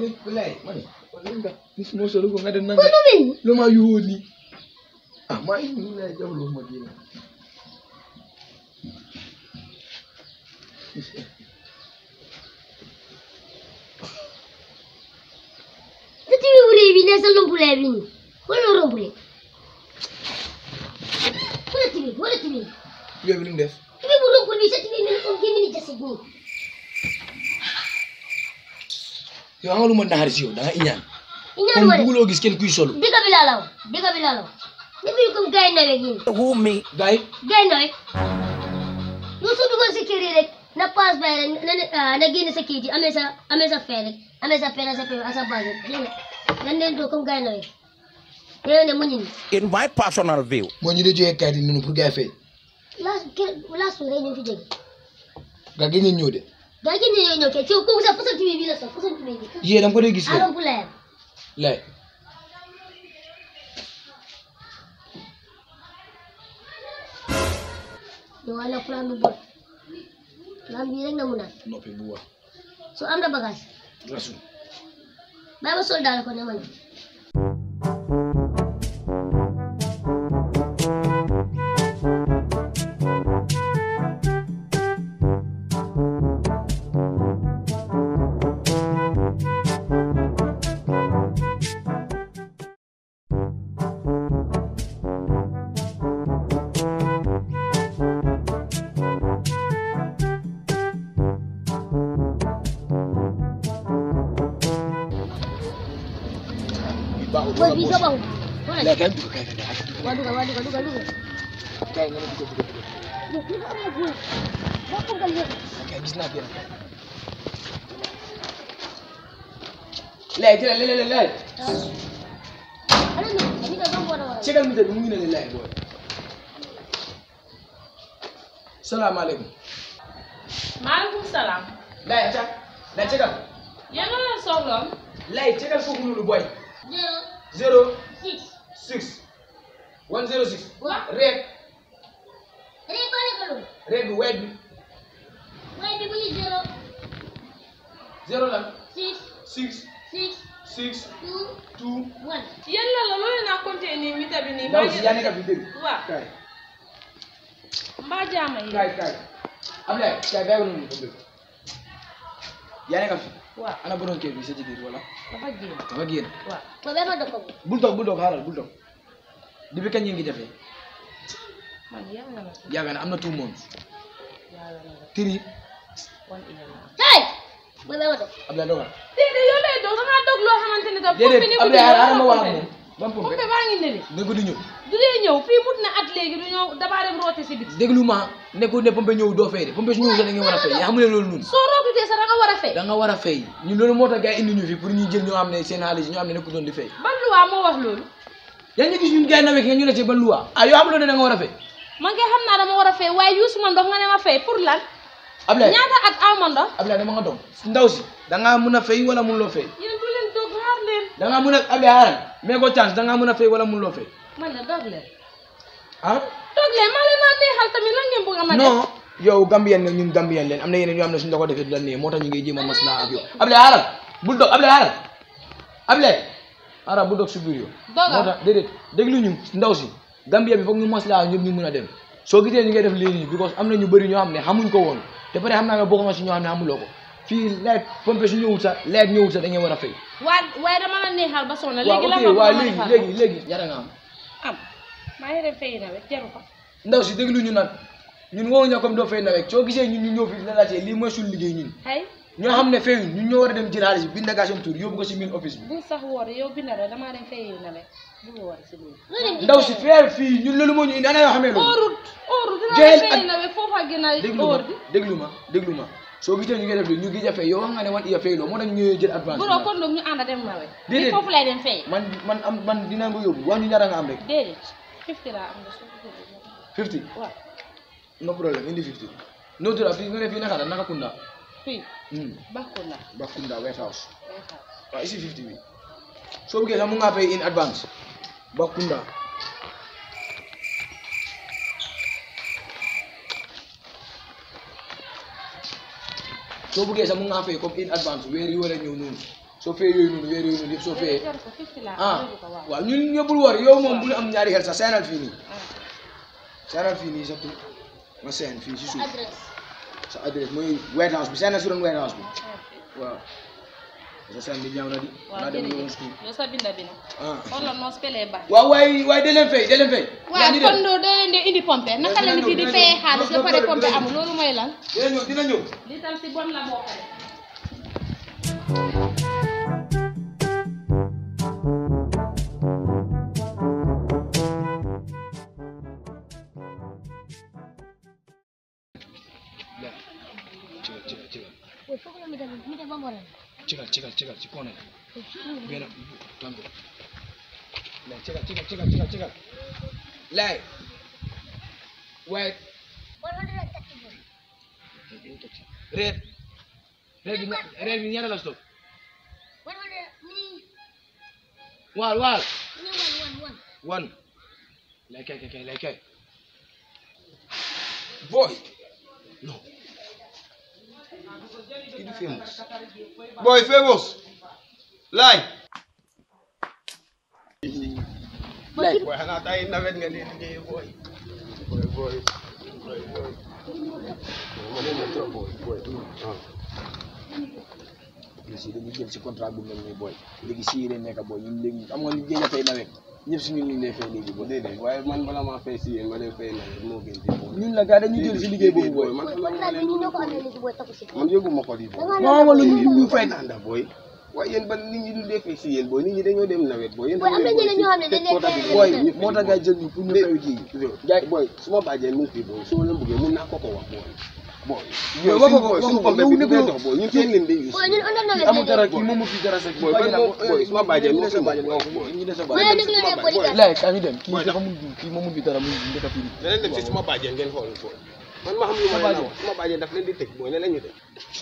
wallahi mani wallahi nga ni mo solo ko nga den Ko nanga ɗumin lo ma yuhoni ah ma ni la jablo ma dina sa tiwi wure bi ne sa lumpule bi ni wala rompule wala tiwi wala tiwi yo bi def tiwi bu rompul bi sa tiwi mel comme gémmi ni jasit nii yo nga lu ma naxar si yow da nga iñaan iñaan kon ma de buguloo gis kenn kuy solo dëgg bi laa la wax dëgg bi laa la wax defuñu comme gars yi nawet yi Who me? gaay gars yi nawet yow soo dugal sa kër yi rek na paas bay rek na ne ah, na génne sa kayit yi amee sa amee sa fee rek amee sa fee sa fee ak sa base rek dégg nga nan leen doo comme gars yi nawet yow ne mu ñu ni In my personal view, moo ñu dee joxee kayit yi noonu pour gars yi fay laas kër laas fi ngay ñëw fi jóge gaa gën ngeen ñëw de gaa yi ñëw ñëw kay ci kooku sax façon tiwi bi la sax façon tiwi bi yee dama ko dee gis yow arom bu leer lay yow wala plan bu bon plan bii rek na mu naan noppi bu wax so am na bagage rasul bàyyi ma sol daal ko ne ma ñëw baaxul booy bii sa baaxul wala lay kay dugg kay kay kay waa dugal waa dugal dugal dugal kay nga ne dugg dugg dugg yow kii am na góor boo ko gal yëpp kay gis naa benn kay lay jëlal lay lay lay ana ñu ñu ko doon boole wala cegal mi de mu ngi ne la lay booy salaamaaleykum maaleykum salaam. lay aca lay cegal yéen a la soxloon. lay cegal foofu noonu booy zero zero six six one zero six Waaw. reed rek boo nekk loolu reed bi weet bi waaye bi bu ñu zero zero la six six six six two two one yéen la la loolu naa compter nii mita bi nii. ndaw si yaa nekk fi dégg waaw kay mbaa jaama yi. kay kay Ablaye kay bàyyi ko noonu ko dégg yaa nekk fi waaw ana borom kër bi sa jigéen wala dafa génn. dafa génn waaw ba bee ma dëkk bu bul toog bul toog xaaral bul toog depuis kañ ngeen ngi defee man yàlla na la ko yàgg na am na two months yàlla na la three one year la. hey ba bee ma dëkk Ablaye dogal déedéet yow lay doog da ngaa doog loo xamante ne daf. pompe ni déedéet mu Ablaye ñëw xaaral ma wax ak pompe. moom ban pompe pompe baa ngi nële. ne ko di ñëw du dee ñëw fii mut na at léegi du ñëw damaa dem roote si biti. déglu ma ne ko ne pompe ñëw doo fay de pompe su ñëw sax da ngeen war a fay yaa xam ne loolu noonu soo rootutee sax da nga war a fay. da nga war a fay ñun loolu moo tax gars yi indi ñu fi pour ñu jël ñoo xam ne seen xaalis ñoo xam ne nekku doon di fay ban luwaa moo wax loolu. yaa ngi gis ñun gars yi nawet nga ñu ne ci ba luwa ah yoo xam ne da nga war a fay man kay xam naa dama war a fay waaye yuusuma ndox nga ne ma fay pour lan. Ablaye ñaata at aw ma ndox. Ablaye dama nga doom ndaw si da ngaa mun a fay wala mun loo fay yéen du leen doog xaar leen. da ngaa mun a Ablaye xaaral mais ko chance da ngaa mun a fay wala mun loo fay man la doog leen. ah doog leen maa leen naa neexal tamit lan ngeen bëgg a ma def. non yow Gambien nga ñun Gambien leen am na yeneen yoo xam ne suñu la ko defee du la nee moo tax ñu ngi jéem a maslaa ak yow Ablaye xaaral bul dog Ablaye xaaral Ablaye xaaral bul dog si biir yow Dogal. moo tax déedéet déglu ñu ndaw si Gambien bi foog ñu maslaa ñëpp ñu mun a dem soo gisee ñu ngay def lii nii because am na ñu bëri ñoo xam ne xamuñ ko woon te pare xam naa nga bokk nga si ñoo xam ne xamuloo ko fii leet pompe su ñëwul sax leet ñëwul sax da ngeen war a fay waa waaye dama la neexal ba sonn waaw léegi la ok ma waaw ma léegi defal léegi léegi ñaata nga am am maa ngi dem fay nawet jaru ko ndaw si déglu ñu nag ñun woowuñu comme doo fay nawet soo gisee ñun ñu ñëw fi la laajte lii mooy suñu liggéey ñun xay ñoo xam ne fayuñ ñun ñoo war a dem jël xaalis bi bind nga seen tur yóbbu ko si main office bi bu sax woor yow bi nawet damaa dem fay nawet bu woor si loolu ndaw si feer fii ñun loolu moo ñu indi ana yoo xamee loolu óorut óorut dinaa Joël dem fay ak- nawet foofa gën a déglu ma óor di déglu ma déglu ma soo gisee ñu ngi def ñu ngi fay yow wax nga ne wan iya fay loo moo tax ñu ñëwee jël advance buroo kon doog ñu ànd dem nawet Déedéet. li foofu lay dem fay man man am man dinaa ko yóbbu wax ñu ñaata nga am rek déedéet fifty laa am nga soo ko jëlee 50 waaw no problème indi 50 no tura fii nga ne fii naka la naka kunda fii hmm bakku la Bakunda White House waaw ici 50 bi soo bëggee sax mu ngaa fay in advance Bakunda soo bëggee sax mu ngaa fay comme in advance weer yi war a ñëw noonu soo fee yooyu noonu weer yooyu noonu yëpp soo fee yor ko fifty la ah yor ko waaw waaw ñun ñëppul war yow moom bu ñu am ñaari xel sax seenal fii nii seenal fii nii surtout ma seen fii si suuf adresse sa adresse mooy White House bi seenal si doon White House bi waaw sa seen bi ñaaw na di waaw naa dem yoon jërëjëf school yow sa binda bi nag ah xoolal noo spellee baax waaw waaye waaye da leen fay da leen fay waaw kon doo doo leen di indi pompe naka la nit yi di fayee xaalis ba pare pompe amul loolu mooy lan. dina ñëw dina ñëw li tam si bon la bokk de cigal cigal cigal boy foog la mi dem mi dem ba mu waral cigal cigal cigal ci koone benn tombe lay cigal cigal cigal cigal cigal lay waaye one hundred and thirty boy reer reer bi ña- reer bi ñaata la stop one hundred mini waal waal mini one one one one lay kay kay kay lay kay boy no Kii du famous Boy famous. Laay. lay Boy xanaa tay nawet nga di liggéey boy. Boy boy. Boy boy. Ma ne ma trop boy boy. Ah. léegi si dañuy jël si contrat bu mel nii booy léegi si yéen nekk booy ñun léegi am nga ñu géej a fay nawet ñëpp si ñun ñu ngi lay fay léegi booy Déedéet waaye man bala maa fay si yéen ma dem fay nawet moo gën ci boy. ñun la gars dañuy jël si liggéey boobu booy man boy xam contrat naa bi ñu ñoo ko amee léegi boy takku si man yëguma ko di boy. da moo amoon lu ñu ñu fay Fay ndax boy. waaye yéen ba nit ñi du dee fay si yéen boy nit ñi dañoo dem nawet boy. yéen Boy, am na ñeneen ñoo xam ne dañ leen fay booy moo tax gars jël ñu pour ñu fay kii jaay boy su ma bàjjee mu ngi fi boy soo leen bëggee mun naa ko ko wax boy. boy. Boy, wax ko ko, wax ko ko. pompe Yow bi nekk du yow. dox boy ñun seen leen di use. boy ñun under nawet amul dara lañ kii moom mu fi dara sa kii Boy, bàyyi na boy, boy, suma bàjjen ñu ne sa moo fi bàjjen wax, wax boy. ñu ne sa boy bàjjen déglu leen police lay kaa ñu dem kii Boy, dafa mun kii moom mu fi dara mu njëkk a fii leneen dem si suma bàjjen ngeen xool boy man ma xam lu ma leen wax suma bàjjen daf leen di tëj boy ne la ñu dem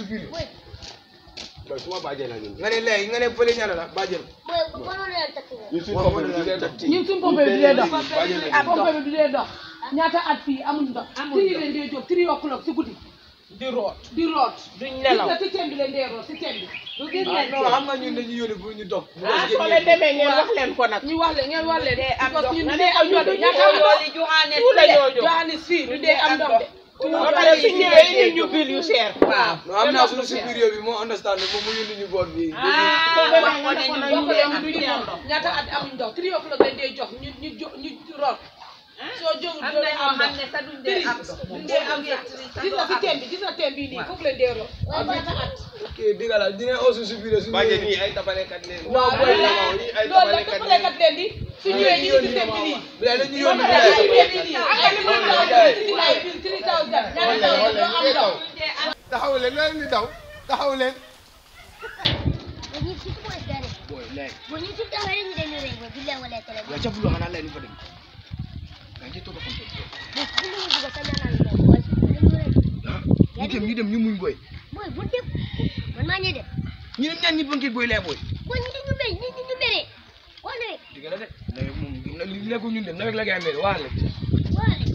boy suma bàjjen la ñun nga ne lay nga ne fële ñaata la bàjjen boy one hundred and thirty boy ñun suñu pompe bi du dee dox ñun suñ pompe bi du dee dox bàjjen la ñun pompe bi du dee dox ñaata at fii amuñ ndox tiri leen dee jóg tiri o'clock si guddi di root di root duñ nelaw gis nga si teen bi leen dee root si teen bi du gis ah ngeen non xam nga ñun dañuy yónni pour ñu dog ah soo leen demee ngeen wax leen ko nag ñu wax leen ngeen wax leen dee am parce ndox que ñun nga du ne dee am ndox de ñaata am ndox yooli joxaane tout la ñoo jóg joxaanis fii du dee am ndox de ba pare su ñëwee indi ñu bil yu cher waaw non am naa suñu supérieur bi moo understand moom mu yónni ñu boor bi ah wax ko ne ñu boo ko dee dem am du du ñu am am ndox ñaata at amuñ ndox three o'clock lañ dee jox ñu ñu jo ñu root soo jógul am doo na dee ñoo am xam ndox ne sa duñ dee am ndox duñ dee am ndox gis nga si teen bi gis nga teen bii nii foofu leen dee root boy ñaata at ok dégg la dina oo suñu supérieur suñu bàjjen ñii ay tabalekat leen waaw boy loolu la la ñii ay loolu la tabalekat toppalekat leen di su ñëwee ñu ngi si teen bi nii bilay dañu ba yónni pare si bilay teen bi nii ak li mu taw si lay bil three thousand ñaata thousand doo am ndox taxaw leen loolu ni daw taxaw leen boy ñi ci boy gane boy lay boy ñi ci taxaw rek ñu dem ñu rek boy billahi wala tele boy waaye ca fuloo xanaa lay ni fa dem nga ci toog a fonte boy bu ñu bëgg sa ñaanal ñu dem boy ñu rek ah ñu dem ñu dem ñu muñ boy boy bu dem man maa ñee dem ñu dem ñaan ñi banquet boy lay boy boy ñi ñu mel ñi ñu mere wala rek dégg la de nawet moom li lekku ñun dem nawet la gay mel waa le wala rek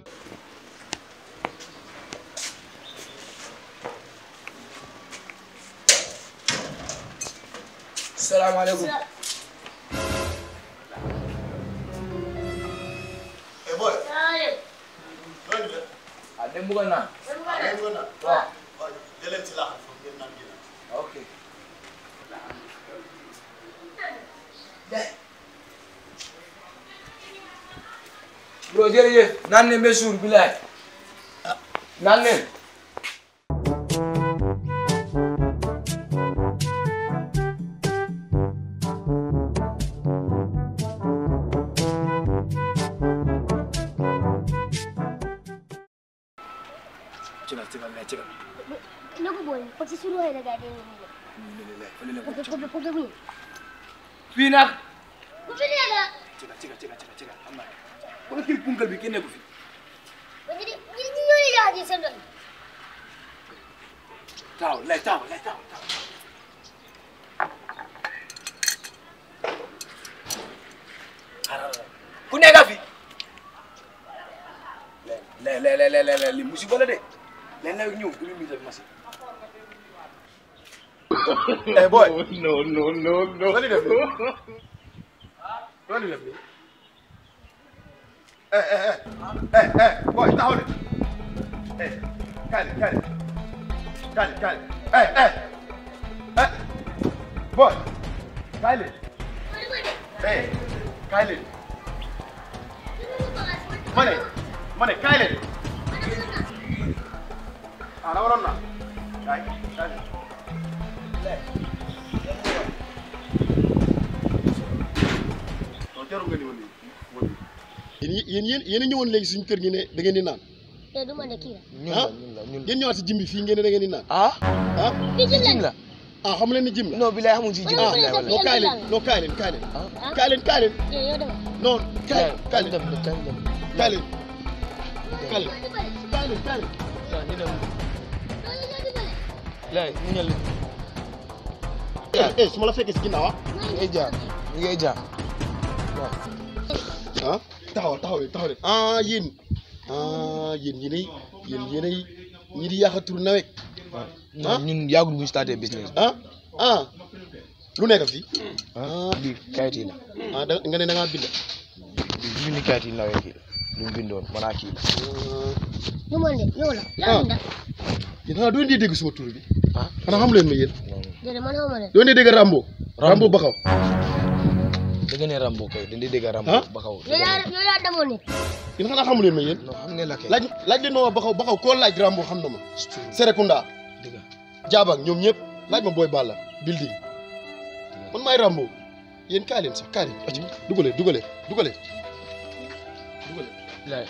salaamaaleykum Eh boy, wala loolu de, ah dem bëggoon naa ngeen ko naan. waaw waaw jëleen ci laaxal foofu ngeen naan ginaar. ok bro jërëjëf naan ne ba suur bilaay naan leen cigal cigal lay cigal nagu boy parce que suru hayda gade ni ko ko ko ko ko fii nag ko fi daga cigal cigal cigal cigal cigal xam naa wala kii punkal bi kenn nekku fi boy ñi ñi ñi ñoo ya di sen doon taw lay taw lay taw taw ku nekk fi le le le le le li musiba la de leen na ñëw du ñu misal machine eh boy No, no, no, no. Loo di def nii loo di def nii eh eh eh eh eh boy taxaw de eh kaay leen kaay leen kaay leen kaay leen eh eh eh boy kaay leen eh kaay leen ma ne ma ne kaay leen ah da waroon naa kaay kaay leen non jarul nga ni ma nii ma nii yéen yéen yéen a ñëwoon léegi suñu kër gi ne da ngeen di naan te du ma ne kii la ñun la ñun la ñun la yéen ñëwaat si jimbi fii ngeen ne da ngeen di naan ah ah fii ci jim lan la ah xam leen ni jim la non bi lay xamul si jim Ah. bi lay wala non kaay leen non kaay leen kaay leen kaay leen kaay leen yow yow dama non kaay kaay leen dem dem dem dem kaay leen kaay leen kaay leen kaay leen ñu dem lay ñu ñël eh eh su ma la fekkee si ginnaaw ah ñu ngay jaar ñu ngay jaar ah taxaw taxaw leen taxaw leen ah yéen ah yéen yéenay yéen yéenay ñi di yàq tur nawet non ñun yàggul bu ñu starté business bi ah ah lu nekk fii ah lii kayit yi la ah da nga ne da ngaa bind lii junni kayit yi nawee kii lu mu bindoon mën naa kii la du ma ne yow la Ah. lan la yéen xanaa doo dee dégg suma tur bi ah xanaa xam leen ma yéen déedéet man xaw ma leen doo dee dégg Rambo Rambo Bakaw da nga ne Rambo kay dañ di dégg Rambo Ah? ba kaw yow yaa yow yaa demoon nit yéen xanaa xamu leen ma yéen non xam ne la kay laaj laaj leen ma waa Bakaw Bakaw koo laaj Rambo xam na ma Serekunda dëgg Jaabak ñoom ñëpp laaj ma Boy Balla building man maay Rambo yéen kaay leen sax kaay leen acca dugale dugale dugale dugale lay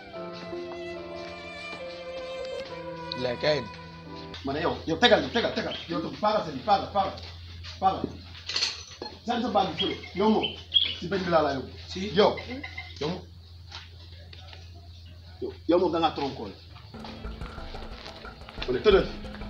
lay kay ma ne yow yow tegal ni tegal tegal yow tam paagal sa bi paagal paagal paagal sànni sa baag bi fële yow moom si benn bi laa laa yóbbu si yow yow moom yow yow moom da ngaa tronkool ma ne tëddal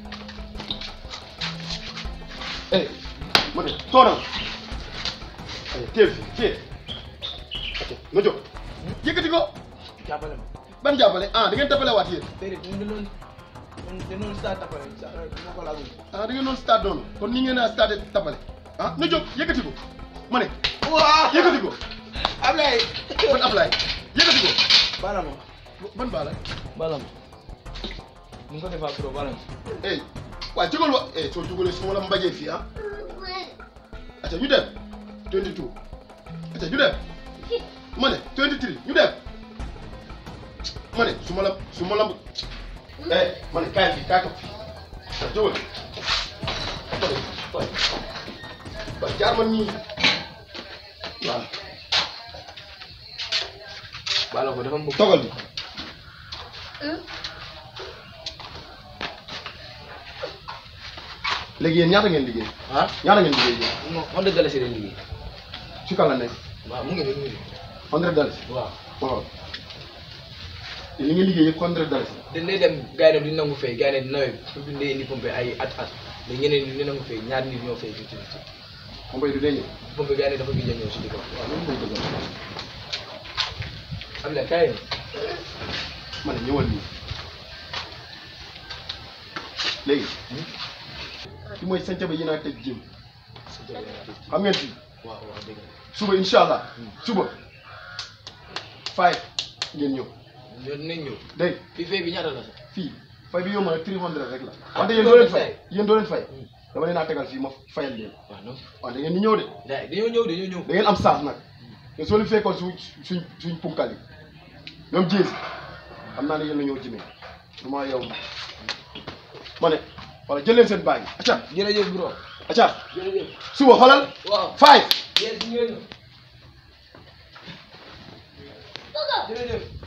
eh ma ne toonal ay téel fi téel ok nga jóg yëkkati ko jàppale ma ban jàppale ah da ngeen tapale waat yéen déedéet ñun dañu doon dañu doon start tapale sax moo ko laagul ah da ngeen doon stade noonu kon ni ngeen a stade tapale ah na jóg yëkkati ko ma ne waaw yëkkati ko Ablaye ban Ablaye yëkkati ko bala ma ban baala bala ma ñu ngi ko defaa pro balance eh waaye jógal wa eh soo jógalee su ma la mbajee fii ah acca ñu dem 22 acca ñu dem ma ne 23 ñu dem ma ne su ma la su ma la eh ma ne kaay fii kaay ko fii ah jógal ma ne waay waay jaar ma nii waaw bala ko dafa mbëgg togal bi léegi yéen ñaata ngeen liggéey ah ñaata ngeen liggéey yéen non on dëgg la si leen liggéey ci kan la nekk waaw mu ngi nii mu ngi nii hundred dalasi waaw waaw te li ngeen liggéey yëpp hundred dalasi dañ lay dem gars yi di nangu fay gars yi ne nawet bi su bindee indi pompe ay at at mais ñeneen ñi di nangu fay ñaar nit ñoo fay fifty fifty moom bay du dee ñëw pompe gars yi ne dafa gis ñëw si di ko waaw loolu mooy dëgg Ablaye kaay ma ne ñëwal nii léegi fi mooy sanca ba yéen a teg jëm xam ngeen fii waaw waaw dëgg la suba incha allah suba five ngeen ñëw ñoo dinañ ñëw dégg fii fay bi ñaata la sax fii fay bi yomb na three hundred rek la Ah, wante yéen doo leen loolu fay yéen doo leen fay dama leen a tegal fii ma fayal leen waaw non waaw da ngeen di ñëw de gars yi dañoo ñëw dañoo ñëw da ngeen am saaf nag te soo leen fekkoon suñ suñ suñ punkal yi ñoom jéesi xam naa ne yéen la ñëw jimee du ma yow ma ne wala jël leen seen baag yi acca jërëjëf bro acca jërëjëf suba xoolal waaw five yéen si ngeen ñëw jërëjëf